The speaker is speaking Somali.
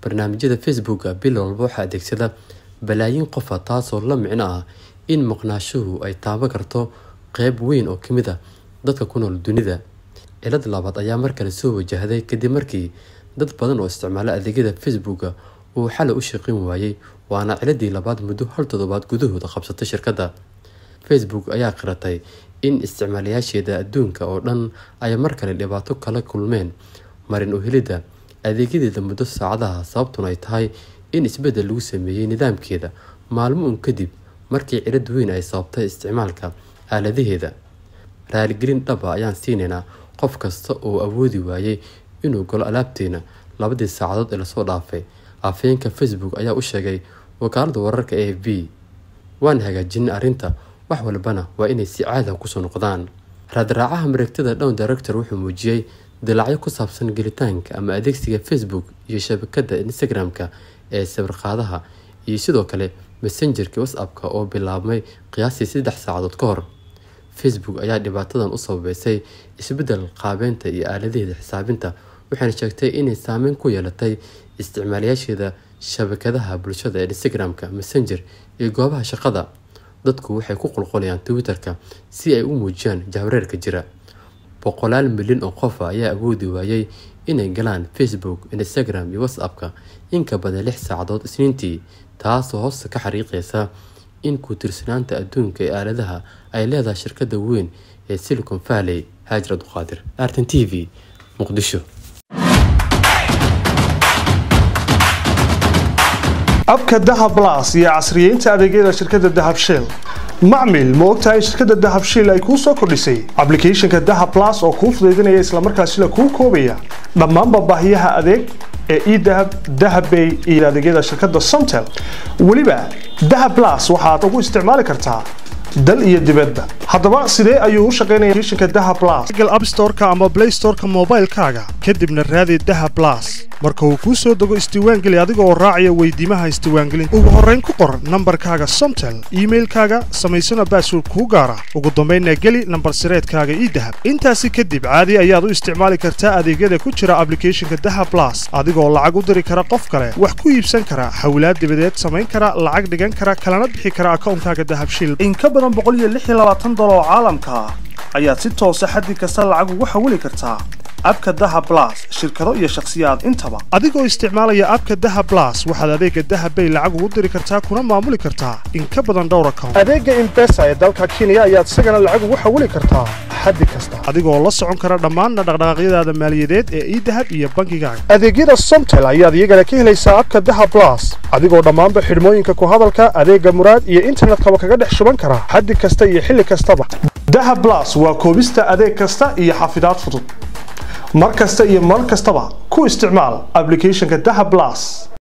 barnaamijyada facebooka bil walba waxaa adeegsada balaayiin qofa taasoo la micno ah in maqnaashuhu ay taaban karto qeyb weyn oo kamid ah dadka ku nool dunida cilad labaad ayaa markale soo wajahday kadib markii dad badan oo isticmaala adeegyada facebooka uu xalay u shaqeyn waayey waana ciladii labaad muddo hal toddobaad gudahooda qabsatay shirkadda facebook ayaa qiratay in isticmaalayaasheeda adduunka oo dhan ay mar kale dhibaato kala kulmeen marin u helidda adeegyadeeda muddo saacadaha sababtuna ay tahay in isbeddel lagu sameeyey nidaamkeeda maalmo un kadib markii cilad weyn ay sababtay isticmaalka aaladaheeda raaligelin dhaba ayaan siinaynaa qof kasta oo awoodi waayey inuu galo alaabteena labadii saacadood ee lasoo dhaafay afhayeenka facebook ayaa u sheegay wakaalada wararka a f b waan hagaajinay arrinta wax walbana waa inay si caada kusoo noqdaan raadraacaha mareegtada down director wuxuu muujiyey dilaacyo ku saabsan gelitaanka ama adeegsiga facebook iyo shabakada instagram-ka ee sawirqaadaha iyo sidoo kale messengerka whatsapp-ka oo bilaabmay qiyaastii saddex saacadood ka hor facebook ayaa dhibaatadan u sababeysay isbeddel qaabeynta iyo aaladaheeda xisaabinta waxayna sheegtay inay saameyn ku yeelatay isticmaalayaasheeda shabakadaha bulshada ee instagram-ka messenger iyo goobaha shaqada dadku waxay ku qulqulayaan twitter-ka si ay u muujiyaan jahwareerka jira boqolaal milyan oo qofa ayaa awoodi waayey inay galaan facebook instagram iyo whatsapp-ka inka badan lix saacadood isniintii taasoo hoosta ka xariiqeysa in ku tirsanaanta adduunka ee aaladaha ay leedahay shirkada weyn ee silicon valley haajir abduqaadir artan t v muqdisho abka dahab blas iyo casriyeynta adeegyada shirkadda dahab shell macmil ma ogtahay in shirkadda dahab shell ay kuu soo kordhisay ablicathonka dahab blas oo kuu fudaydinaya islamarkaasina kuu koobaya dhammaanba baahiyaha adeeg ee edahab dahabbay iyo adeegyada shirkadda somtel weliba dahab blas waxaad ugu isticmaali kartaa dal iyo dibadba haddaba sidee ayuu u shaqaynaya applicationka dahab blas google app store-ka ama play store-ka moobaylkaaga kadibna raadi dahab blas marka uu kuu soo dego isdiiwaangeli adiga oo raacaya weydiimaha isdiiwaangelinta ugu horrayn ku qor nambarkaaga somtel iimailkaaga samaysana baasword kuu gaara ugu dambaynna geli nambar sireedkaaga idahab intaasi kadib caadi ayaad u isticmaali kartaa adeegyada ku jira ablicathonka dahab blas adigoo lacag u diri kara qof kale wax ku iibsan kara xawlaad dibadeed samayn kara lacag dhigan kara kalana bixi kara akawnkaaga dahab shil in ka badan dolar oo caalamka ah ayaad si toosa xaddi kasta lacag ugu xawili kartaa abka daha blas shirkado iyo shakhsiyaad intaba adigoo isticmaalaya abka daha blas waxaad adeega dahabbay lacag ugu diri kartaa kuna maamuli kartaa in ka badan dhowr account adeega imbesa ee dalka kenya ayaad isagana lacag ugu xawili kartaa xaddi kasta adigoo la socon kara dhammaan dhaqdhaqaaqyadaada maaliyadeed ee idahab iyo bankigaaga adeegyada somtel ayaad iyagana ka helaysaa abka daha blas adigoo dhammaanba xidhmooyinka ku hadalka adeega muraad iyo internetkaba kaga dhex shuban kara xaddi kasta iyo xilli kastaba daha blas waa koobista adeeg kasta iyo xafidaad fudud mar kasta iyo mar kastaba ku isticmaal ablicathonka daha blas